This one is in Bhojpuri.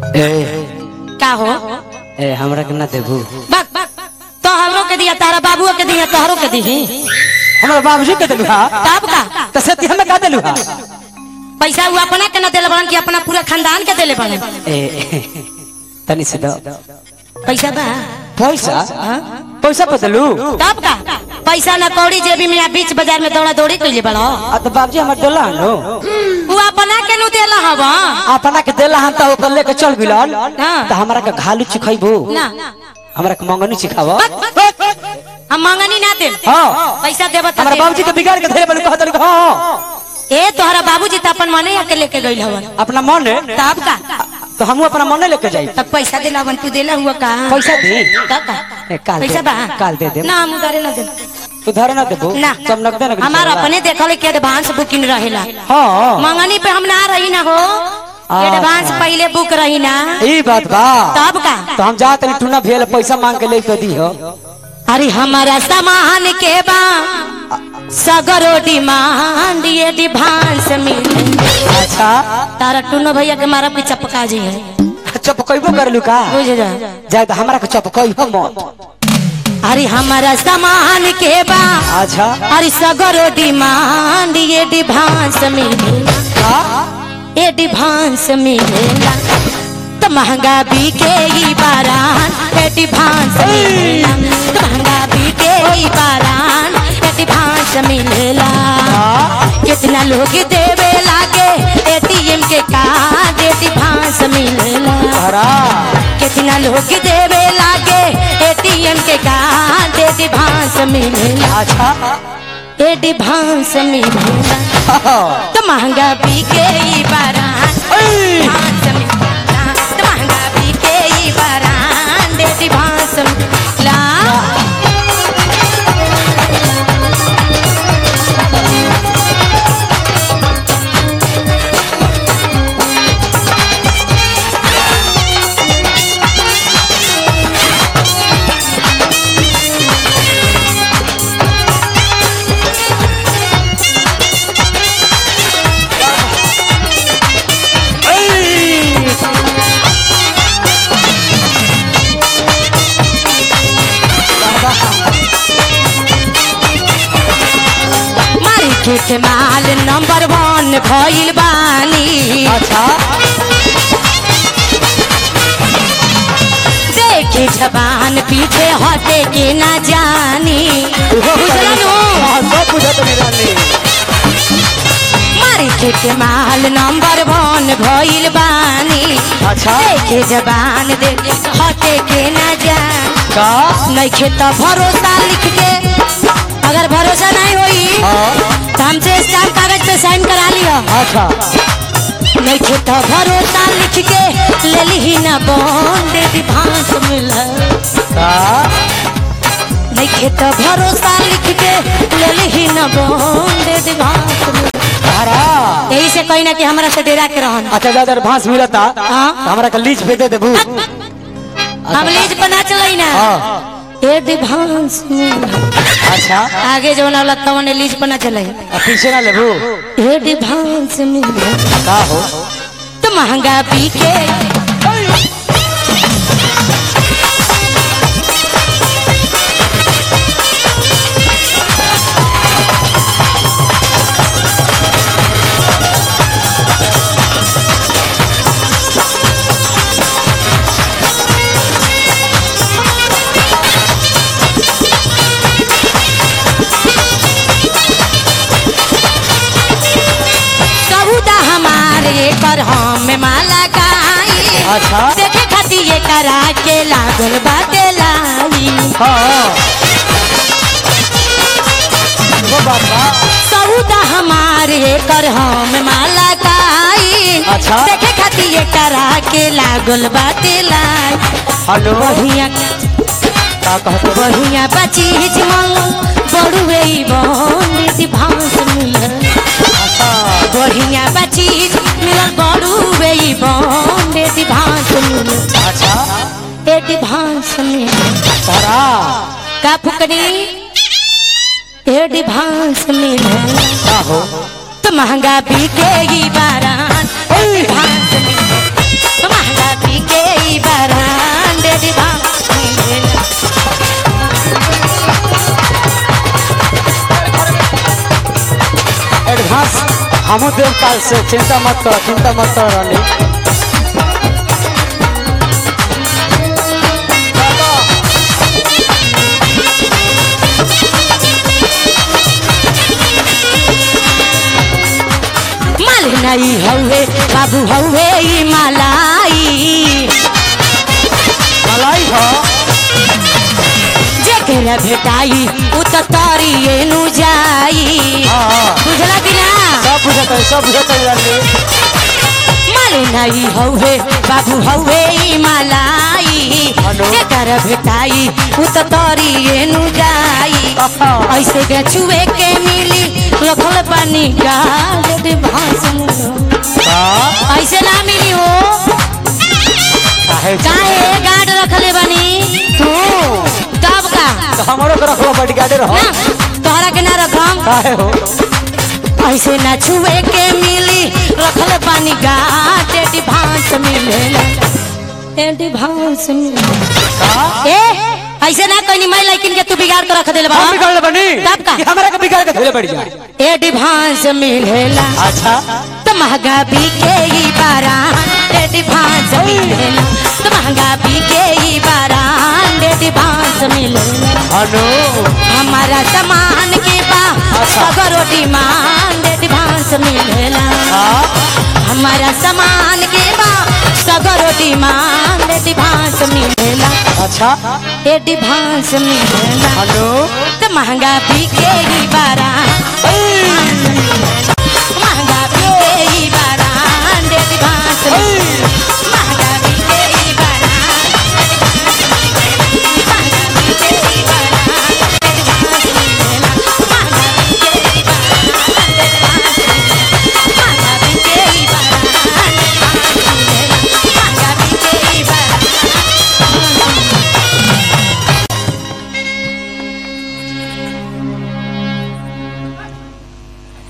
ए का हो ए हमरा के ना देबू बक तोहरो के दिया तारा बाबुओ के दिया तोहरो के दिही हमरा बाबूजी के देलू हा तब का त सेती हमें का देलू हा पैसा वो अपना के न देले बड़न कि अपना पूरा खानदान के देले बड़न ए तनी से दो पैसा बा पैसा पैसा पे देलू तब का पैसा न कौड़ी जेबी में या बीच बाजार में दौड़ा दौड़ी कइले बड़ो आ तो बाबूजी हमर देला नो वो अपना के नु देला हवा अपना के देला हम त ओकर लेके चल बिलन हाँ। त हमरा के घालू चिखैबू ना हमरा के मंगनी चिखाव हम मंगनी ना दे हां पैसा देब त हमरा दे। बाबूजी तो बिगाड़ के धरे बन कहत रही हां ए तोहरा बाबूजी त अपन मने आके लेके गइल हवन अपना मन है तब का तो हम अपना मन लेके जाई तब पैसा देला हवन तू देला हुआ का पैसा दे तब का ए, काल दे- पैसा बा काल दे दे ना हम उधारे ना दे उधार ना देबू ना सब नगदे नगद हमार अपने देखल के एडवांस बुकिंग रहेला हां मंगनी पे हम ना रही ना हो एडवांस पहले बुक रही ना ई बात बा तब का तो हम जात नहीं टूना भेल पैसा मांग के लेके दी हो अरे हमारा सामान के बा सगरो डिमांड ये डिभांस मिले अच्छा तारा टूनो भैया के मारा पीछा पका जी है चपकैबो करलू का बुझ जा जाए तो हमरा के चपकई हो मत अरे हमारा सामान के बा अच्छा अरे सगरो डिमांड ये डिभांस मिले का ये डिभांस मिलेला तो महंगा बिके ई बारान ये डिभांस मिलेला तो महंगा बिके ई बारान ये डिभांस मिलेला कितना लोग देवे लागे एटीएम के कार्ड ये डिभांस मिलेला हरा कितना लोग देवे लागे एटीएम के कार्ड ये डिभांस मिलेला अच्छा ये डिभांस मिलेला तो महंगा बिके ई बारान डिभांस मिलेला तो महंगा बिके ई बारान ये डिभांस मिलेला मार्केट माल नंबर वन भइल बानी अच्छा देखे जबान पीछे हटे के ना जानी बुझलनु? हाँ, सब बुझत मेरा ने मार्केट माल नंबर वन भइल बानी अच्छा देखे जबान देखे हटे के ना जानी का नइखे त भरोसा लिख के अगर भरोसा नहीं होई हाँ तो हमसे स्टाम्प कागज पे साइन करा लियो अच्छा नइखे त भरोसा लिख के ले ली ना बॉन्ड दिभांस मिल का नइखे त भरोसा लिख के ले ली ना बॉन्ड दिभांस मिल हरा यही से कहीं ना कि हमरा से डेरा के रहन अच्छा ज्यादा एडवांस मिलता हाँ। तो हमरा के लीज पे दे देबू हम लीज बना चलई ना हाँ ए दिभांस मिल अच्छा आगे जो ना लगता वो लीज बना चलई आ पीछे ना लेबू ए दिभांस मिल का हो तो महंगा बिके सौदा हमारे पर हम माला गाई अच्छा देखे खाती ये करा के लागल बाटे लाई हाँ वो बात बा सौदा हमारे कर हम माला गाई अच्छा। देखे खाती ये करा के लागल बाटे लाई हेलो बढ़िया का कहते बढ़िया बची जमल बड़ुए बंदी भांस मिलल बढ़िया बची मिलल बड़ुए बंदी भांस मिलल अच्छा एडी भांस मिलल हरा का फुकनी एडी भांस मिलल का हो तो महंगा बिकेगी बारान एडी भांस मिलल तो महंगा बिकेगी हम देव काल से चिंता मत करो चिंता मत करो रानी माल नहीं हौवे बाबू हौवे ई मलाई मलाई हो जेकरा भेटाई उ त तरिए नु जाई हाँ हाँ बुझला कि ना सब बुझत है सब बुझत है रानी माल नहीं हौवे बाबू हौवे ई मलाई हेलो। जेकरा भेटाई उ त तरिए नु जाई आहा। ऐसे के छुए के मिली रखल पानी का दे भांस का ऐसे ना मिली हो काहे काहे गार्ड रखले बानी तू तब का तो हमारो के रखो बॉडीगार्ड रहो ना तोहरा के ना रखम काहे हो ऐसे ना छुए के मिली रखल पानी घाट एटी भांस मिलेला एटी भांस मिलेला का ए ऐसे ना कहनी मैं लेकिन के तू बिगाड़ के रख देले हम बाबा बिगाड़ बनी तब का? कि हमारा के बिगाड़ के धोले पड़ जा एटी भांस मिलेला अच्छा तो महंगा बिके ही बारान एटी भांस मिलेला तो महंगा बिके ही बारान एटी भांस मिलेला अनु हमारा सामान के बा अच्छा। सगरो डिमांड एडवांस मिलेला हाँ हमारा सामान के बा सगरो डिमांड एडवांस मिलेला अच्छा एडवांस मिलेला अनु तो महंगा बिकेगी बारा